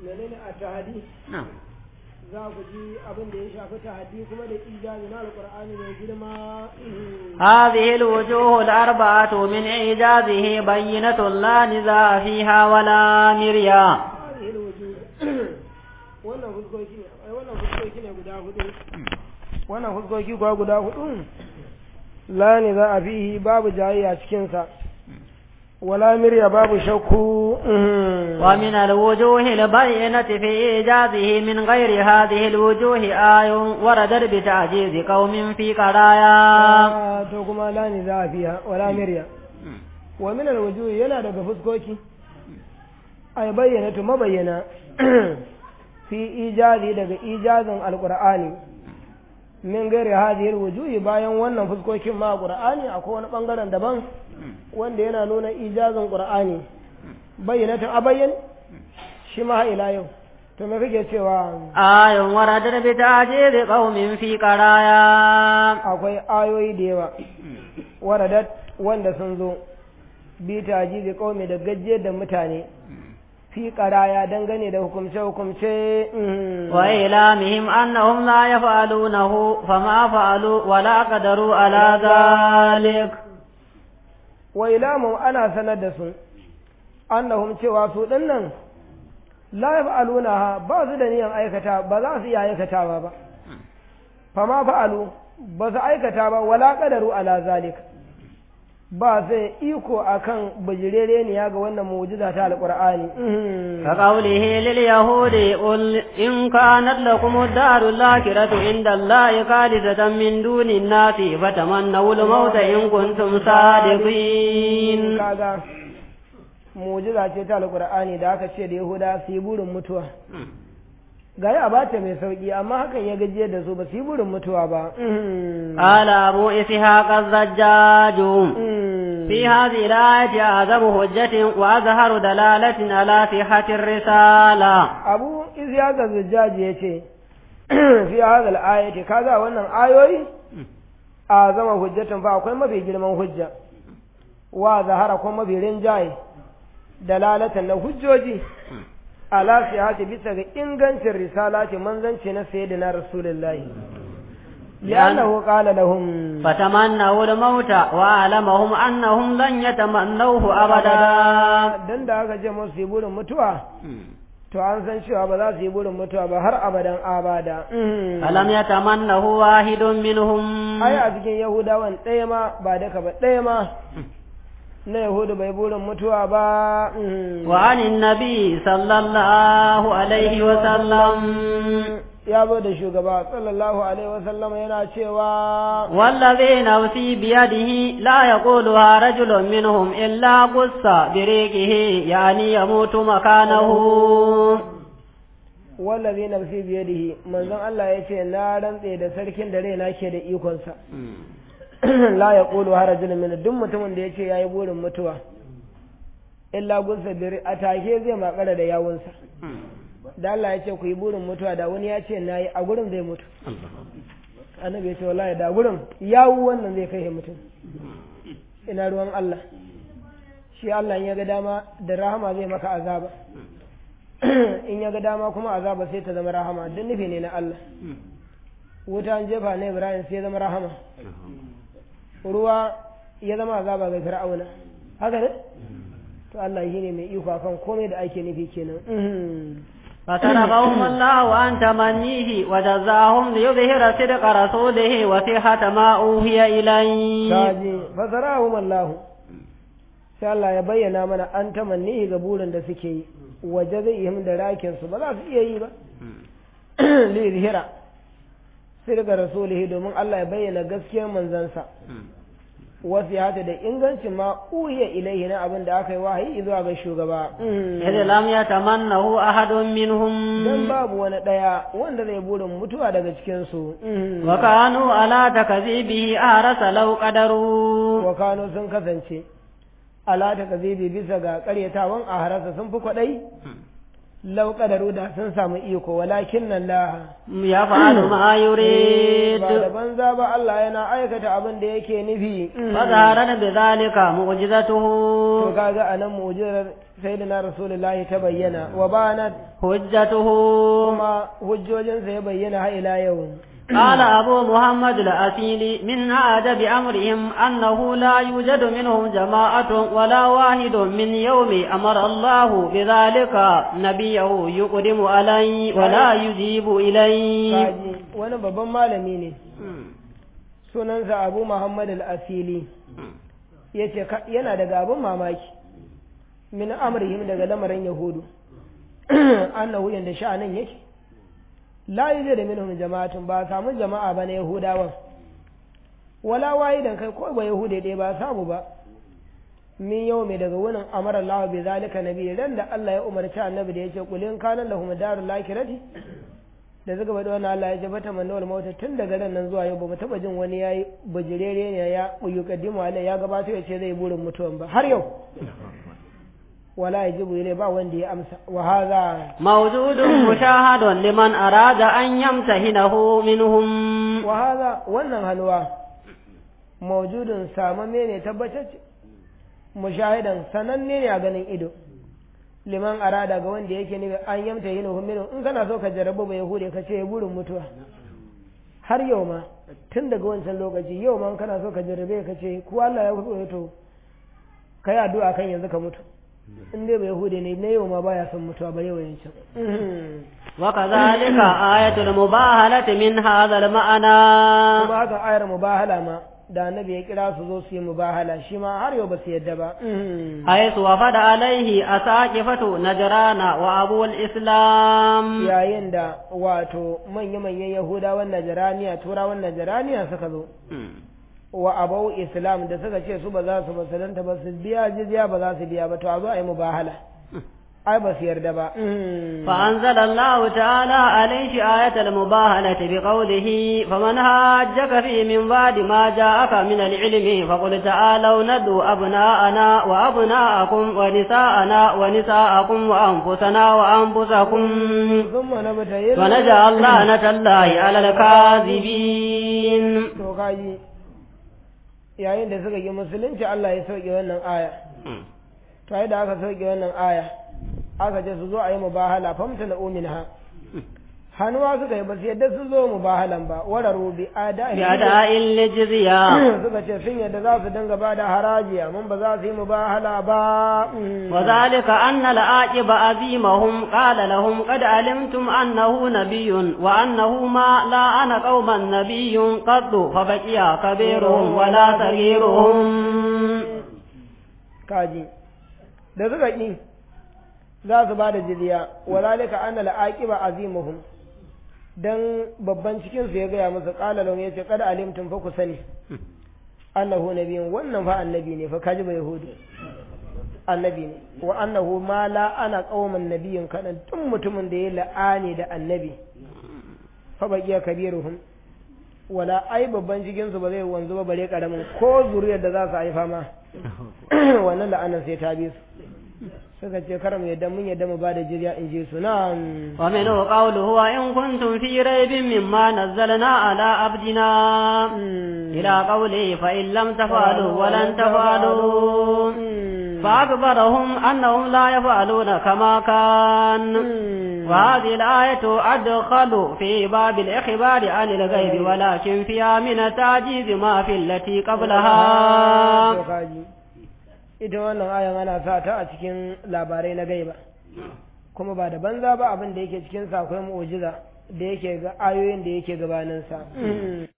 menene a tahadi na'am za ku ji abin da ya shafi tahadi kuma da ijazi na alqur'ani mai girma هذه الوجوه الأربعة من إعجازه بينة لا نزاع فيها ولا مريا هذه الوجوه wannan fuskoki ne ai wannan fuskoki ne guda hudu wannan fuskoki kuwa guda hudu la ne za a fihi babu jayayya cikin sa wala mirya babu shakku ومن الوجوه البينة في إيجازه من غير هذه الوجوه آي وردت بتعجيز قوم في قرايا to kuma la ne za a fiha wala mirya wa min alwujuh yana daga fuskoki ay bayyana to mabayyana fi ijazi daga ijazin alqur'ani min gairi hadhihi alwujuh bayan wannan fuskokin ma qur'ani akwai wani bangaren daban wanda yana nuna ijazin qur'ani bayyanatan abayyan shi ma ila yau to me kake cewa آي وردت بتعجيز قوم في قرايا akwai ayoyi da yawa waradat wanda sun zo bi tajizi qaumi da gajiyar da mutane fi qaraya dangane da hukumce hukumce وإعلامهم أنهم لا يفعلونه فما فعلوا ولا قدروا على ذلك wa ilamu ana sanar da su annahum cewa su dinnan la yaf'alunaha ba su da niyan aikata ba za su iya aikatawa ba fama fa'alu ba su aikata ba wala qadaru ala zalik ba sai iko akan bijirereniya ga wannan mu'jiza ta alqur'ani كقوله لليهود قل إن كانت لكم الدار الآخرة عند الله خالصة من دون الناس فتمنوا الموت إن كنتم صادقين kaga mu'jiza ce ta alqur'ani da aka ce da yahuda su yi burin mutuwa gari a bata mai sauki amma hakan ya gajiyar da su ba su yi burin mutuwa ba قال أبو إسحاق الزجاج في هذه الآية أعظم حجة وأظهر دلالة على صحة الرسالة abu izyaka zujjaji ya ce fi hadal ayati kaga wannan ayoyi a zama hujjatan fa akwai mafi girman hujja wa zahara kuma mafi rinjaye dalalatan na hujjoji ala sihati bisa ga ingancin risalati manzanci na sayyidina rasulullahi li'annahu qala lahum فتمنوا الموت وأعلمهم أنهم لن يتمنوه أبدا dan da aka ce musu yi burin mutuwa to an san cewa ba za su yi burin mutuwa ba har abadan abada فلم يتمنه واحد منهم ai a cikin yahudawan ɗaya ma ba daka ba ɗaya ma na yahudu bai burin mutuwa ba وعن النبي صلى الله عليه وسلم ya zo da shugaba sallallahu alaihi wasallam yana cewa والذي نفسي بيده لا يقولها رجل منهم إلا قص بريقه يعني يموت مكانه wallazi nafsi biyadihi manzon Allah ya ce na rantse da sarkin da raina ke da ikonsa la ya qulu harajul min duk mutumin da ya ce yayi burin mutuwa illa gunsa biri a take zai makara da yawunsa da Allah ya ce ku yi burin mutuwa da wani ya ce nayi a gurin zai mutu annabi ya ce wallahi da gurin yawu wannan zai kai mutum ina ruwan Allah shi Allah in ya ga dama da rahama zai maka azaba in ya ga dama kuma azaba sai ta zama rahama duk nufi ne na Allah wuta an jefa na Ibrahim sai ya zama rahama ruwa ya zama azaba ga Fir'auna haka ne to Allah shi ne mai iko akan komai da ake nufi kenan فتركهم الله عن تمنيه وجزاهم ليظهر صدق رسوله وصحة ما أوحي إليه kaji fasarahum Allah sai Allah ya bayyana mana an tamanni ga burin da suke yi waje zai yi da rakin su ba za su iya yi ba li zihira sai daga rasulihi domin Allah ya bayyana gaskiyar manzansa wasu ya da ingancin ma uhiya ilaihi na abin da aka yi wahayi zuwa ga shugaba إذ لم يتمنه أحد منهم dan babu wani ɗaya wanda zai burin mutuwa daga cikinsu وكانوا على تكذيبه أهرس لو قدروا wa kano sun kasance ala ta kazibi bisa ga karyatawan a harasa sun fi kwaɗai lau kadaru da sun samu iko walakin nan la يفعل ما يريد ba da banza ba Allah yana aikata abin da yake nufi فظهرت بذلك معجزته to kaga anan mu'jizar sayyidina rasulullahi ta bayyana wa banat حجته kuma hujjojinsa ya bayyana har ila yau قال أبو محمد الأسيلي من عادة بأمرهم أنه لا يوجد منهم جماعة ولا واحد من يوم أمر الله بذلك نبيه يقدم عليه ولا يجيب إليه kaji wani babban malami ne sunansa abu muhammad al-asili ya ce yana daga abin mamaki min amrihim daga lamarin yahudu annahu yanda sha'anin yake la yuje da minhum jama'atun ba samu jama'a ba na yahudawan wala wahidan kai ko ba yahude dai ba samu ba min yau mai daga wunin amara Allah bi zalika nabi ran da Allah ya umarci annabi da yace kulin kana lahum darul lakirati da suka bada wannan Allah ya ce bata manna wal mauta tun daga ran nan zuwa yau ba mu taba jin wani yayi bujirere ne ya yukaddimu alai ya gabato ya ce zai burin mutuwan ba har yau wala yajibu ilai ba wanda ya amsa wa hadha موجود مشاهد لمن أراد أن يمتهنه منهم wa hadha wannan halwa mawjudun samamme ne tabbatacce mushahidan sananne ne a ganin ido liman arada ga wanda yake ne an yamta yin huminu in kana so ka jarabu ba yahude ka ce burin mutuwa har yau ma tun daga wancan lokaci yau ma in kana so ka jarabe ka ce ku Allah ya kuso to kai addu'a kan yanzu ka mutu in dai ba yahude ne na yau ma baya son mutuwa ba yau yancan وكذلك آية المباهلة من هذا المعنى kuma haka ayar mubahala ma da annabi ya kira su zo su yi mubahala shi ma har yau ba su yadda ba حيث وفد عليه أساقفة نجران وأبو الإسلام yayin da wato manya-manyan yahudawan najaraniya turawan najaraniya suka zo wa abau islam da suka ce su ba za su musulunta ba su biya jizya ba za su biya ba to a zo a yi mubahala ai ba su yarda ba فأنزل الله تعالى عليه آية المباهلة بقوله فمن هاجك فيه من بعد ما جاءك من العلم فقل تعالوا ندعو أبناءنا وأبناءكم ونساءنا ونساءكم وأنفسنا وأنفسكم ثم نبتهل ونجعل لعنة الله على الكاذبين to kaji yayin da suka yi musulunci Allah ya sauke wannan aya to ai da aka sauke wannan aya aka ce su zo a yi mubahala famta na ha hannuwa suka yi ba su yadda su zo mubahalan ba wararu bi ada بأداء الجزية suka ce sun yadda za su dinga ba da haraji amma ba za su yi mubahala ba وذلك أن العاقب أزيمهم قال لهم قد علمتم أنه نبي وأنه ما لا أنا قوما نبي قد فبقي كبيرهم ولا صغيرهم kaji da suka ƙi za su ba da jizya walalika an al'aqiba azimuhum dan babban cikin su ya gaya musu qala lahum yace kada alimtum fa ku sani annahu nabiyyun wannan fa annabi ne fa kaji ba yahudi annabi ne wa annahu ma la ana qauman nabiyyin kadan tun mutumin da ya la'ani da annabi fa baqiya kabiruhum wala ai babban cikin su ba zai wanzu ba bare karamin ko zuriyar da za su haifa ma wannan la'anar sai ta bi su suka ce kar mu yadda mun yadda mu ba da jirya in je su na'am ومنه قوله وإن كنتم في ريب مما نزلنا على عبدنا إلى قوله فإن لم تفعلوا ولن تفعلوا فأخبرهم أنهم لا يفعلون كما كان وهذه الآية أدخل في باب الإخبار عن الغيب ولكن فيها من التعجيز ما في التي قبلها To kaji. ita wannan ayan ana sa ta a cikin labarai na gaiba kuma ba da banza ba abin da yake cikin sa akwai mu'ujiza da yake ga ayoyin da yake gabanin sa